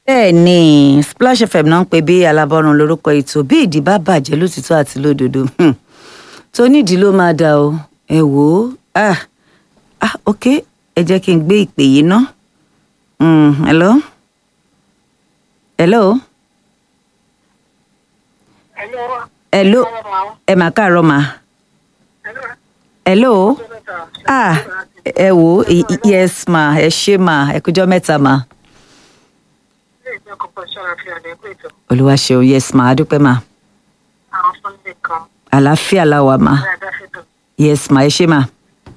bẹ́ẹ̀ ni Splash FM náà ń pè bí alábọ́run lórúkọ ètò bí ìdí bá bàjẹ́ lótìtọ́ àti lódodo hmm. tó nídìí ló máa dà o ẹ wò ó ah ah ok ẹ jẹ́ kí n gbé ìpè yìí ná hmm, hello hello hello ẹ mà káàárọ̀ mà hello ah ẹ wò ó i- i- yes ma ẹ ṣé ma ẹ kújọ́ mẹ́ta ma olúwa ṣeun yes ma adúpẹ́ ma àlàáfíà la wà ma yes ma ẹ ṣé ma.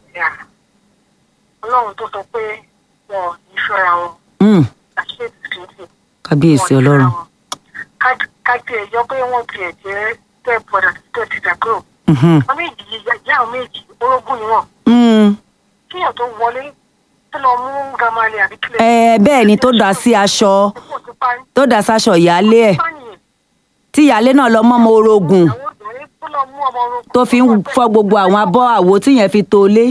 ọlọ́run tó sọ pé wọn ò ní fẹ́ra wọn Mm, àṣeyẹsì kìí kábíyèsí ọlọ́run kájí ẹjọ́ pé wọ́n tiẹ̀ jẹ́ step brother step sister girl Mhm. wọn méjì yìí ìyá àwọn méjì orógún ni wọn Mm, kíyàn tó wọlé tó lọ mú gamale àbí kílẹ̀ ẹ bẹ́ẹ̀ ni tó dá sí aṣọ ẹ̀kọ́ ti parí tó dá sáṣọ ìyáálé ẹ̀ pààyàn tí ìyáálé náà lọ mọ́mọ́ orogún àwọn obìnrin tó lọ mú ọmọ orógún tó fi ń fọ́ gbogbo àwọn abọ́ àwo tíyẹn fi tó lé.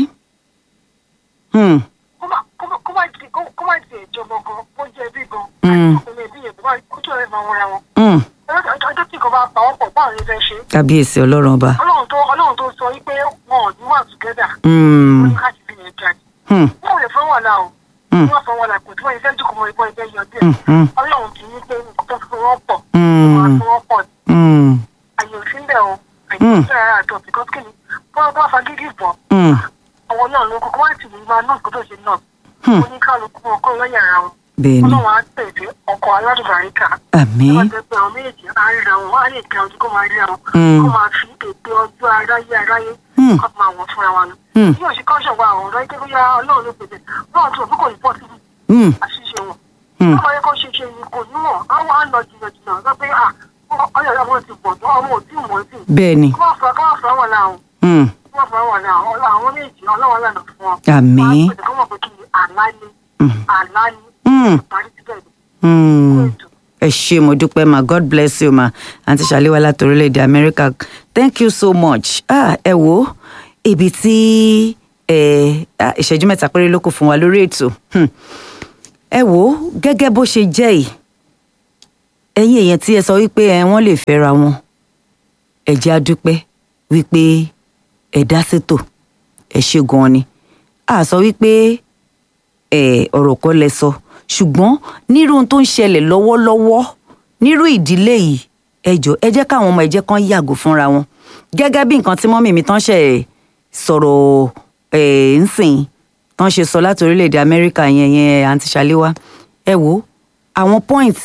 Hmm, kó má kó má kó má ti kó- kó má ti ìjọba gan kó jẹ́ bí gan Mm. ọmọ ẹbí yẹn bá kójú ọ̀rẹ́ máa wọra wọn hmm, ọjọ́ ọjọ́ tí nǹkan bá pa wọ́n pọ̀ báwo ni fẹ́ ṣe kábíyèsí ọlọ́run ọba. ọlọ́run tó ọlọ́run tó sọ wípé wọn ò ní wà together Hmm, wọn ní káàkiri fi yẹn jáde hmm, wọn ò lè fẹ́ wọn là o Mm. wọn fẹ́ wọn là kò tí wọ́n yẹ fẹ́ dùkú mọ́ ìbọn ìfẹ́ yọ díẹ̀ hmm, hmm, ọlọ́run kì í ní pé nǹkan tó fi wọ́n pọ̀ Mm. wọn á fi wọ́n pọ̀ hmm, àyè òfin bẹ̀ o àyè Mm. òfin rárá àtọ̀ because kí ni wọ́n bá fa gígì bọ̀ hmm, àwọn náà ló kókó wá tì ní máa náà kó tó ṣe náà Hmm. oníkálukú wọn kó lọ́yà ara wọn bẹ́ẹ̀ ni ọlọ́run á pèsè ọkọ̀ aládùbáríkà àmín wọ́n ti pé àwọn méjì á ríra wọn wọ́n á lè kẹ́ ọdún kó máa ríra wọn Mm. kó máa fi ètò ọjọ́ aráyé aráyé Hmm. kó máa wọ̀ fúnra wọn. Hmm. bí òṣì kan ṣọ̀gbọ́n àwọn ọ̀rọ̀ ìdílé ya ọlọ́run ló pèsè wọ́n tún òbí kò ní pọ̀ sí Hmm, àṣìṣe wọn. Hmm. wọ́n máa yẹ kó ṣe ṣe ni kò ní mọ̀ àwọn á lọ jìnnà jìnnà sọ pé à ọyọ̀ ọmọ ti bọ̀ tó ọmọ ò tí ì mọ̀ sí. bẹ́ẹ̀ ni kó má fọ kó má fọ wọn láwọn Hmm, kó má fọ wọn láwọn ọlọ́ àwọn méjì ọlọ́wọ́n lànà fún wọn. àmín wọ́n á pèsè kó mọ̀ pé kí ni àlá ni Hmm. àlá ni Hmm, parí síbẹ̀ ni. hmm. Ètò. ẹ ṣé mo dúpẹ́ ma god bless you ma àǹtí ṣàléwá láti orílẹ̀-èdè amẹ́ríkà thank you so much ah, ẹ wo ibi tí ẹ ah, ìṣẹ́jú mẹ́ta péré ló kù fún wa lórí ètò Hmm. ẹ wo gẹ́gẹ́ bó ṣe jẹ́ yìí ẹ̀yin èèyàn tí ẹ sọ wípé ẹ wọ́n lè fẹ́ra wọn ẹ jẹ́ á dúpẹ́ wípé ẹ dá sétò ẹ ṣe gan-an ni a sọ wípé ẹ ọ̀rọ̀ kọ́ lẹ sọ ṣùgbọ́n nírú ohun tó ń ṣẹlẹ̀ lọ́wọ́lọ́wọ́ nírú ìdílé yìí ẹ jọ ẹ jẹ́ káwọn ọmọ ẹ jẹ́ kán yàgò fúnra wọn gẹ́gẹ́ bí nǹkan tí mọ́mì mi tán ṣe sọ̀rọ̀ ẹ̀ ń sìn tán ṣe sọ láti orílẹ̀-èdè amẹ́ríkà yẹn yẹn àǹtí ṣàléwá ẹ wo àwọn point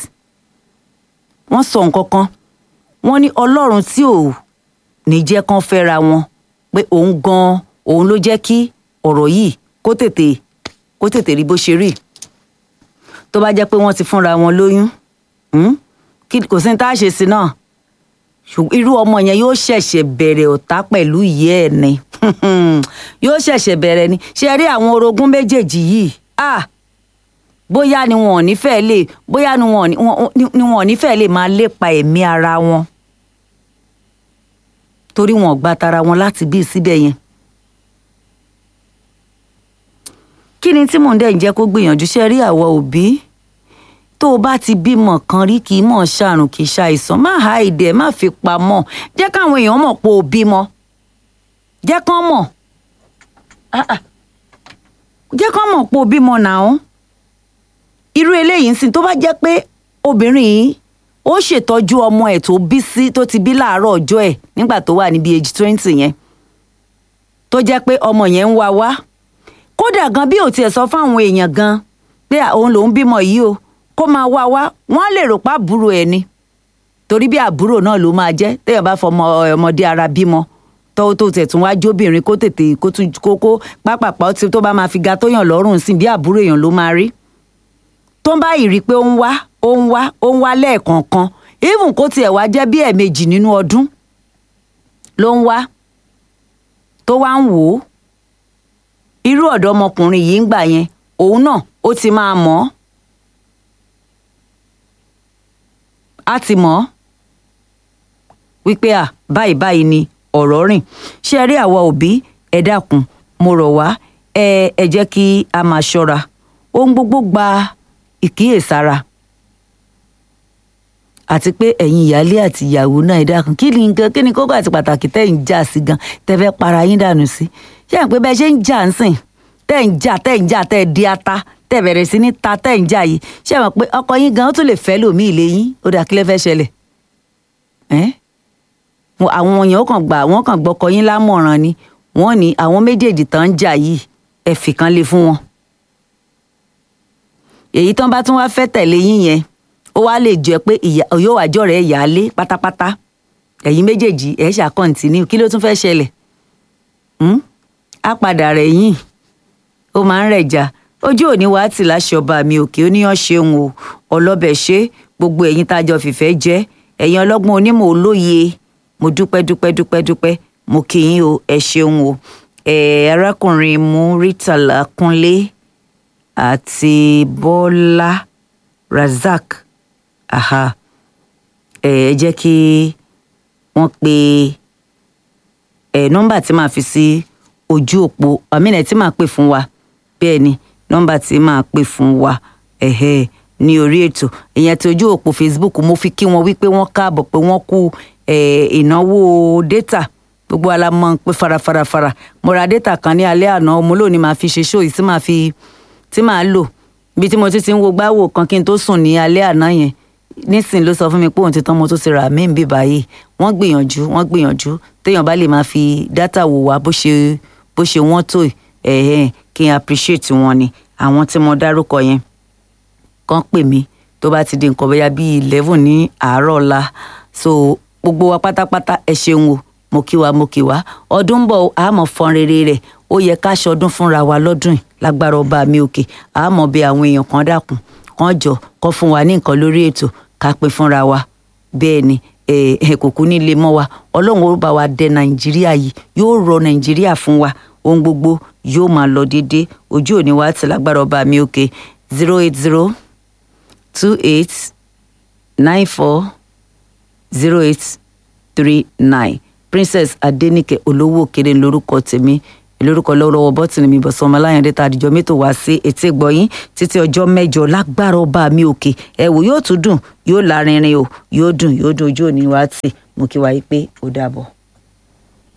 wọ́n sọ nǹkan kan wọ́n ní ọlọ́run tí ò ní jẹ́ kán fẹ́ra wọn pé òun gan-an òun ló jẹ́ kí ọ̀rọ̀ yìí kó tètè kó tètè rí bó ṣe rí tó bá jẹ́ pé wọ́n ti fúnra wọn lóyún hmm? kí kò sí ní tá a ṣe sí náà ṣùgbọ́n irú ọmọ yẹn yóò ṣẹ̀ṣẹ̀ bẹ̀rẹ̀ ọ̀tá pẹ̀lú ìyá ẹ̀ ni yóò ṣẹ̀ṣẹ̀ bẹ̀rẹ̀ ni ṣe rí àwọn orogún méjèèjì yìí ah bóyá ni wọn ò ní fẹ́ lè bóyá ni wọn ò ní- wọn- ni wọn ò ní fẹ́ lè máa lépa ẹ̀mí ara wọn torí wọn ò gba tara wọn láti bí síbẹ̀ yẹn kí ni tí mò ń dẹ̀ ń jẹ́ kó gbìyànjú ṣe rí àwọ̀ òbí tó o bá ti bímọ kan rí kì í mọ̀ ṣàrùn kì í ṣàìsàn má ha èdè ẹ̀ má fi pamọ́ jẹ́ káwọn èèyàn mọ̀ pé o bímọ jẹ́ kán mọ̀ Ah, ah. jẹ́ kán mọ̀ pé o bímọ nàá irú eléyìí ń sìn tó bá jẹ́ pé obìnrin yìí ó ṣètọ́jú ọmọ ẹ̀ tó bí sí tó ti bí láàárọ̀ ọjọ́ ẹ̀ nígbà tó wà níbi age twenty yẹn tó jẹ́ pé ọmọ yẹn ń wá wá kódà gan bí ò tiẹ̀ sọ fáwọn èèyàn gan pé à, òun lòún bímọ yìí o kó máa wá wá wọ́n lè rò pa àbúrò ẹ̀ ni torí bí àbúrò náà ló máa jẹ́ téèyàn bá fọmọ ọmọdé ara bímọ tó tó tẹ̀ tún wá jóbìnrin kó tètè kó tún kókó pápápá tí tó bá máa fi ga tó yàn lọ́rùn sí bí àbúrò èèyàn ló máa rí tó ń bá yìí rí i pé ó ń wá ó ń wá ó ń wá lẹ́ẹ̀kọ̀ọ̀kan even kó tiẹ̀ wá jẹ́ bí ẹ̀ẹ̀mejì nínú ọdún ló ń wá tó wá ń wò ó irú ọ̀dọ́mọkùnrin yìí ń gbà yẹn òun náà ó ti máa mọ̀ ọ́ á ti mọ̀ ọ́ wípé à báyìí báyìí ni ọ̀rọ̀ rìn ṣé ẹ rí àwa òbí ẹ dákun mo rọ̀ wá ẹ ẹ jẹ́ kí a máa ṣọ́ra ohun gbogbo gba ìkíyèsára àti pé ẹ̀yin ìyáálé àti ìyàwó náà ẹ dákun kí ni nǹkan kí ni kókó àti pàtàkì tẹ́ ń jà sí gan tẹ́ fẹ́ para yín dànù sí ṣé ẹ̀ pé bẹ́ẹ̀ ṣe ń jà ń sìn tẹ́ ń jà tẹ́ ń jà tẹ́ di ata tẹ́ bẹ̀rẹ̀ sí ní ta tẹ́ ń jà yìí ṣé ẹ̀ mọ̀ pé ọkọ yín gan ó tún lè fẹ́ lòmíì lé yín ó dà kí lẹ́ fẹ́ ṣẹlẹ̀ ẹ́ àwọn èèyàn ó kàn gbà wọ́n kàn gbọ́kọ yín lámọ̀ràn ni wọ́n ní àwọn méjèèjì tán ń jà yìí ẹ fìkan lé fún wọn èyí tán bá tún wá fẹ́ tẹ̀lé yín yẹn ó wá lè jẹ́ pé yóò wá jọ̀rẹ́ ìyáálé pátápátá ẹ̀yin méjèèjì ẹ̀ ṣàkọ́ǹtínú kí ló tún fẹ́ ṣẹlẹ̀ á padà rẹ̀ yín ó máa ń rẹ̀jà ojú òní wàá tì láṣẹ ọba mi òkè ó níyàn ṣeun o ọlọ́bẹ̀ ṣe gbogbo ẹ̀yin tá a jọ fìfẹ́ jẹ́ ẹ̀yin ọlọ́gbọ́n onímọ̀ olóye mo dúpẹ́ dúpẹ́ dúpẹ́ dúpẹ́ mo kì í o ẹ ṣeun o ẹ arákùnrin Muritala Kúnlé àti Bọ́lá Razak aha ẹ ẹ jẹ́ kí wọ́n pe ẹ nọ́mbà tí màá fi sí ojú òpó àmínà tí màá pè fún wa bẹ́ẹ̀ ni nọ́mbà tí màá pè fún wa ẹ̀hẹ́ ní orí ètò ìyẹn tí ojú òpó Facebook mo fi kí wọn wípé wọ́n káàbọ̀ pé wọ́n kú ìnáwó data gbogbo ala mọ̀ pé farafarafara mo ra data kan ní alẹ́ àná mo lónìí máa fi ṣe ṣó yìí tí màá fi tí màá lò bí tí mo ti ti ń wo gbáwò kan kí n tó sùn ní alẹ́ àná yẹn nísìn ló sọ fún mi pé òun ti tán mo tó ti rà mí bí báyìí wọ́n gbìyànjú wọ́n gbìyànjú téèyàn bá lè máa fi data wò wá bó ṣe bó ṣe wọ́n tó ẹ̀ẹ́n kí n appreciate wọn ni àwọn tí mo dárúkọ yẹn kàn pè mí tó bá ti di nǹkan bóyá bíi eleven ní àárọ̀ ọ̀la so gbogbo wa pátápátá ẹ ṣeun o mo kí wa mo kí wa ọdún ń bọ̀ àmọ́ fọn rere rẹ̀ ó yẹ ká ṣọdún fúnra wa lọ́dún yìí lágbára ọba mi òkè àmọ́ bí àwọn èèyàn kan dákun kan jọ kan fún wa ní nǹkan lórí ètò ká pín fúnra wa bẹ́ẹ̀ ni ẹ kò kú nílé mọ́ wa ọlọ́run ó bá wa dẹ nàìjíríà yìí yóò rọ nàìjíríà fún wa ohun gbogbo yóò máa lọ déédéé ojú òní wa ti lágbára ọba mi òkè zero eight zero two eight nine four zero eight three nine princess adenike olówó òkèrè lórúkọ tèmi lórúkọ lọ́wọ́lọ́wọ́ bọ́tìnì mi bọ̀sán ọmọláyàndé tá àdìjọ mẹ́tò wá sí etí gbọ̀yìn títí ọjọ́ mẹ́jọ lágbára ọba mi òkè ẹ̀wò yóò tún dùn yóò lárinrin o yóò dùn yóò dùn ojú òní wá tì mú kí wáyé pé ó dàbọ̀.